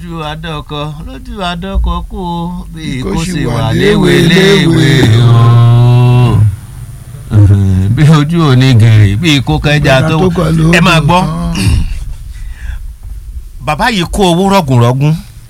lójú adọ́kọ lójú adọ́kọ kú o bí Kó kò sì sì wà wà léwe léwe léwe o bí ojú òní gèrè bí kò kẹjà tó Tó kọ ló ẹ máa gbọ́ tán. bàbá yìí kó owó rọ̀gùnrọ̀gùn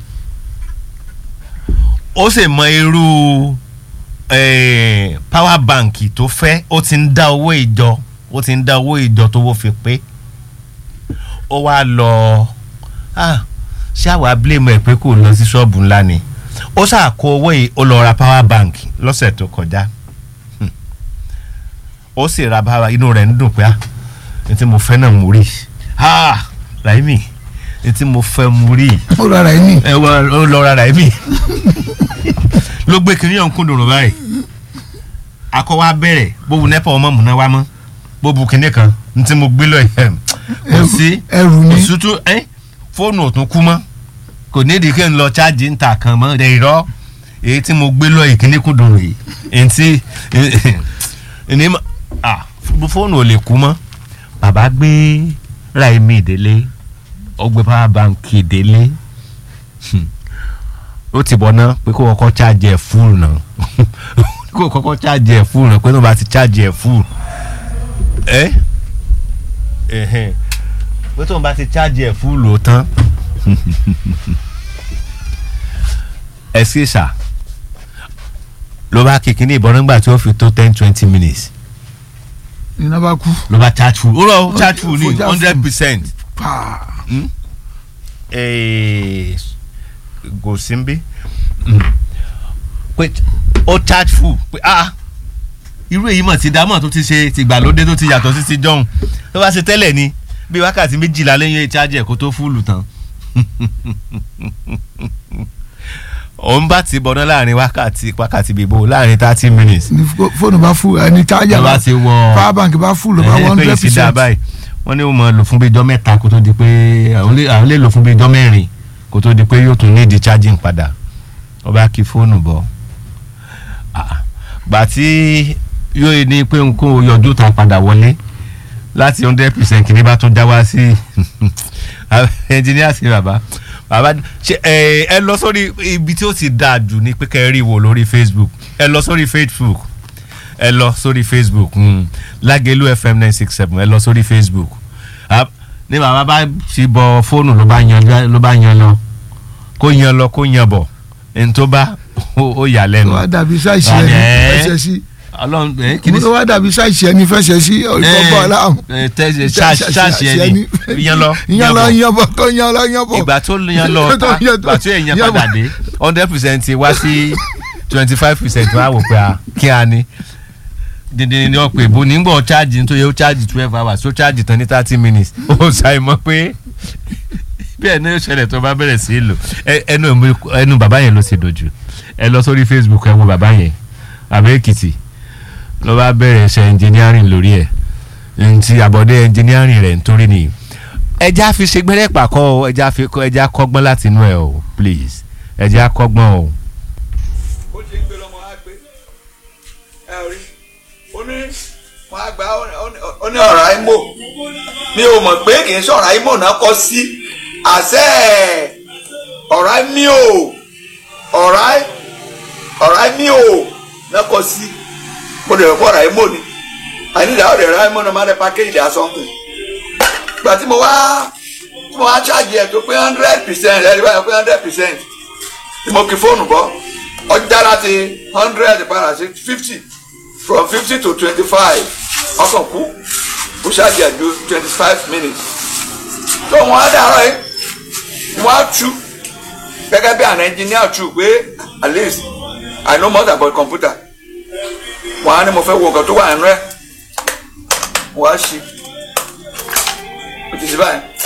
ó sì mọ irú eh, power bank tó fẹ́ ó ti ń dá owó ìjọ ó ti ń dá owó ìjọ tó wó fi pé ó wá lọ ah, ṣé àwa blame ẹ̀ pé kò lọ sí ṣọ́ọ̀bù ńlá ni ó ṣàkó owó yìí ó lọ ra power bank lọ́sẹ̀ tó kọjá Hmm. ó sì ra power inú rẹ̀ ń dùn pé ah ní tí mo fẹ́ náà mo rí ah Raimi ní tí mo fẹ́ mo rí ó rárá ẹ ní. ẹ wọ ó lọ ra Raimi ló gbé kiri ọ̀hún kúndùn báyìí akọ́wá bẹ̀rẹ̀ bó bu nẹ́pà ọmọ múná wá mọ́ bó bu kinní kan ní tí mo gbé lọ yẹn kò sí ẹrù ni òsútú ẹ fóònù ò tún kú mọ́ kò nídìí kí n lọ chájì ń ta kan mọ́ rẹ̀ irọ́ èyí tí mo gbé lọ ìkíní kúndùn rèé èyí tí ẹni fóònù ò lè kú mọ́ bàbá gbé Raimi délé ó gbé power bank délé Hmm. ó ti bọ̀ náà pé kó kọ́kọ́ chájì ẹ̀ fúl náà kó kọ́kọ́ chájì ẹ̀ fúl náà pé tó bá ti chájì ẹ̀ fúl ẹ́ ẹ̀hẹ́n pé tóun bá ti chájì ẹ̀ fúlù tán ẹ sì sà ló bá kékeré ìbọn nígbà tí ó fi tó ten twenty minutes iná bá kú. ló bá charge full ó rọ charge full ní Fọjá hundred full. percent paa kò sí bí pé ó charge full pé ah irú èyí mọ̀ ti dámọ̀ tó ti ṣe tìgbàlódé tó ti yàtọ̀ sí ti jọ̀hún tó bá ṣe tẹ́lẹ̀ ni bí wákàtí méjìlá lẹ́yìn ìchájẹ̀ kó tó fúlù tán òun bá ti bọ̀ná láàrin wákàtí wákàtí bíbó láàrin thirty minutes ní fó- fóònù bá fún ẹni chájà ló bá bá ti wọ power bank bá fún ló bá ẹ, one pé hundred èsì dá percent. báyìí wọ́n ní ó mọ̀ lò fún bíi ijọ́ mẹ́ta kó tó di pé àwọn lè- àwọn lè lò fún bíi ijọ́ mẹ́rin kó tó di pé yóò tún ní di charging padà ó bá kí fóònù bọ̀ Ah, gbà tí yóò ní pé nǹkan ò yọjú ta padà wọlé láti hundred percent kìíní bá tún já wá sí engineer sí bàbá bàbá ṣe ẹ ẹ lọ sórí ibi tí ó ti dáa jù ni pé kẹ́ ẹ rí wò lórí Facebook ẹ lọ sórí Facebook ẹ lọ sórí facebook mm. lágẹ̀lú fm nine six seven ẹ lọ sórí facebook Ah, ní bàbá bá ti bọ fóònù ló bá yan ló bá yan lọ kó yan lọ kó yan bọ̀ ẹni tó bá ó ó yà tó lẹ́nu wá dàbí sáìsì Ah, ẹni ẹ̀. fẹsẹ̀ sí. ọlọ́run ẹ kí ni tó wá dàbí sáìsì ẹni fẹsẹ̀ sí ìfọ̀bọ̀ aláàmù. ẹ tẹ ṣáàṣì ẹni yan lọ yan lọ yan bọ̀ tó yan lọ yan bọ̀. ìgbà tó yan lọ Tó yan- ìgbà tó èèyàn yan padà bọ̀. dé hundred percent wá sí twenty five percent wá wò pé a kí a ní dìndín ní ọ̀pẹ̀ ìbò nígbà charge nítorí ó charge twelve hours ó charge tán ní thirty minutes ó ṣàì mọ̀ pé bẹ́ẹ̀ ni ó ṣẹlẹ̀ tó bá bẹ̀rẹ̀ sí í lò Ẹ- ẹnu mi- ẹnu bàbá yẹn ló ṣe dojú ẹ lọ sórí Facebook ẹ wo bàbá yẹn àbẹ́ èkìtì ló bá bẹ̀rẹ̀ ṣe engineering lórí ẹ̀ ntí àbọ̀dé engineering rẹ̀ nítorí nìyí ẹja fi ṣe gbẹ́rẹ́ pàkọ́ o ẹja fi ẹja kọ́gbọ́n láti inú ẹ̀ o please ẹja kọ́gbọ́n o. ó ti ń gbé lọ́mọ á gbé ẹ rí ó ní wọn á gba ó ní ọ̀rọ̀ àìmọ̀ mi ò mọ̀ pé kì í sọ̀rọ̀ àìmọ̀ náà kọ́ sí àṣẹ ọ̀rọ̀ àìmí o ọ̀rọ̀ àì ọ̀rọ̀ àìmí o náà kọ́ sí mo lè rọ̀ pọ̀ ọ̀rọ̀ àìmọ̀ ni àyìnlá ọ̀rọ̀ ẹ̀rọ àìmọ̀ náà má dẹ́ package dà something gbà tí mo wá tí mo wá charge ẹ̀ tó pé hundred percent ẹ̀ ẹ̀ báyọ̀ pé hundred percent tí mo kí fóònù bọ́ ọjà láti hundred padà sí fifty from fifty to twenty-five ọkàn kú ó ṣáàjì àjò twenty-five minutes tó wọn á dàrọ yìí wọn á tú gẹ́gẹ́ bí àwọn engineer tú pé at least I know more about computer wọn á ní mo fẹ́ wo nǹkan tó wà nínú ẹ̀ wọn á ṣí ó ti ṣe báyìí